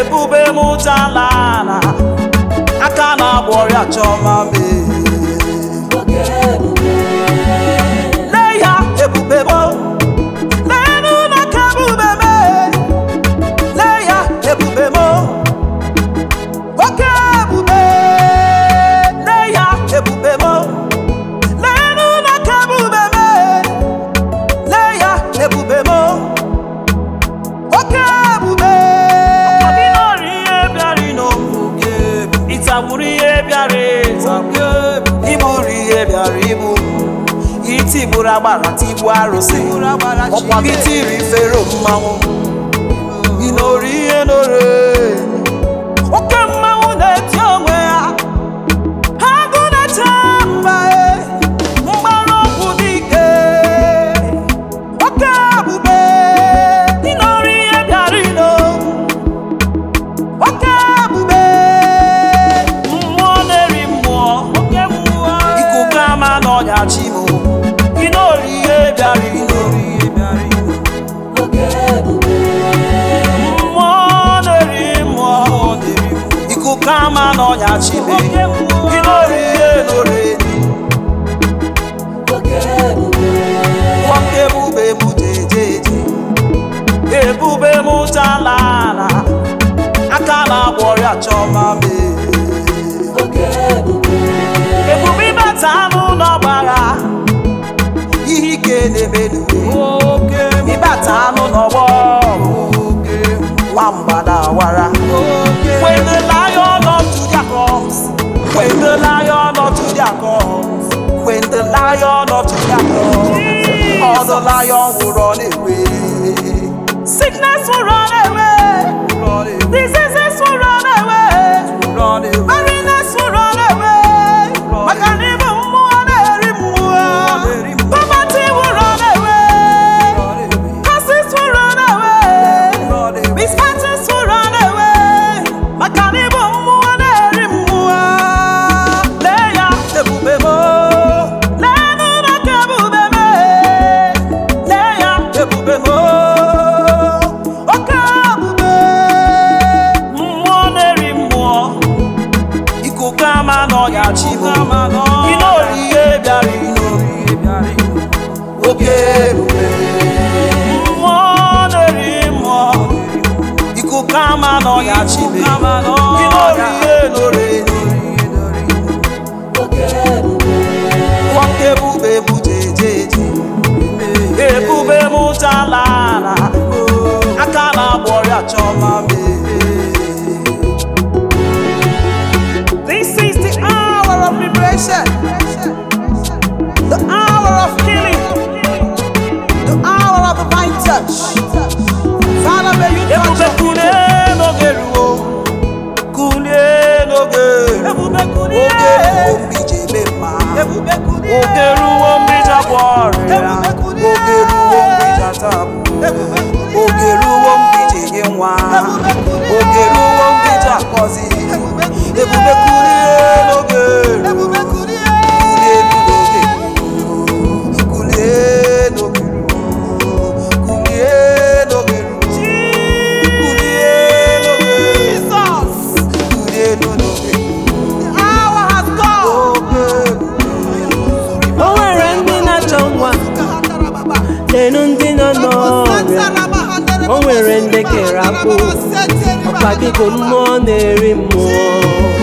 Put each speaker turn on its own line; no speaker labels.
ebube m jalala aka na-agba ọrịa chọma mee lee ya ebube m leenụ n'aka ebube m lee ya ebube m oke ebube lee ya ebube m leenụ n'aka ebube m lee ya ebube m oke ebube ọkadịnọrọ ihe bịara n'oge ịtagburu ihe bịara ịtagbu iburu ihe bịara ibu itigburu agbara tigbu arụsị ọkwa gị tiri fero mmanwụ ịnọrọ ihe nọrọ oke mmanwụ na-eti onwe ya agụ na-eche mba e mgbara ọgwụ dike oke ebube ịnọrọ ihe bịara ino oke ebube mmụọ na-eri mmụọ oke mmụọ ikuku ama n'ọnya chimo ịnọrọ ihe bịara ịnọrọ ihe bịara ino mmụọ na-eri mmụọ ikuku ama n'ọnya chimo ịnọrọ ihe nọrọ edi nwoke ebube m jejeje ebube m jalala aka na-agba ọrịa chọma mee ebube ịbata n'ụlọ gbara ihe ike na-emenuwe ịbata n'ụlọ nwamba na-awara when the lion of Judah comes when the lion of Judah comes when the lion of Judah comes all the lion will run away sickness will run away diseases will run away barrenness will run away maka na ịbụ mmụọ na-eri mmụọ poverty will run away curses will run away misfortunes will run away maka na ịbụ mmụọ na-eri mmụọ lee ya ebube m leenụ n'aka ebube m lee ya ebube m oke ebube mmụọ na-eri mmụọ ikuku ama n'ọnya chibu ịnọri ihe bịara ịnọri ihe bịara oke ebube mmụọ na-eri mmụọ ikuku ama n'ọnya chibu ịnọri ihe nọrọ nwoke ebube bụ jejeje ebube m jalala aka na-agba ọrịa chọma mee This is the hour of liberation, the hour of healing, the hour of divine touch. Father, may you touch us. Kulie n'oge ruo, kulie n'oge ruo, oge ruo mgbe iji eme mma, oge ruo mgbe iji agwọ ọrịa, oge ruo mgbe iji ata abụọ, oge ruo mgbe iji enye nwa, oge ruo mgbe iji akọzi, ebube kulie n'oge ruo. Kulie n'oge ruo, kulie n'oge ruo, kulie n'oge ruo. Kulie n'oge ruo. Kulie n'oge ruo. Oge ruo.
O nwere ndị na-achọ nwa lenu ndị nọ n'ọrịa o nwere ndị kere akpụ ọkwa gị bụ mmụọ na-eri mmụọ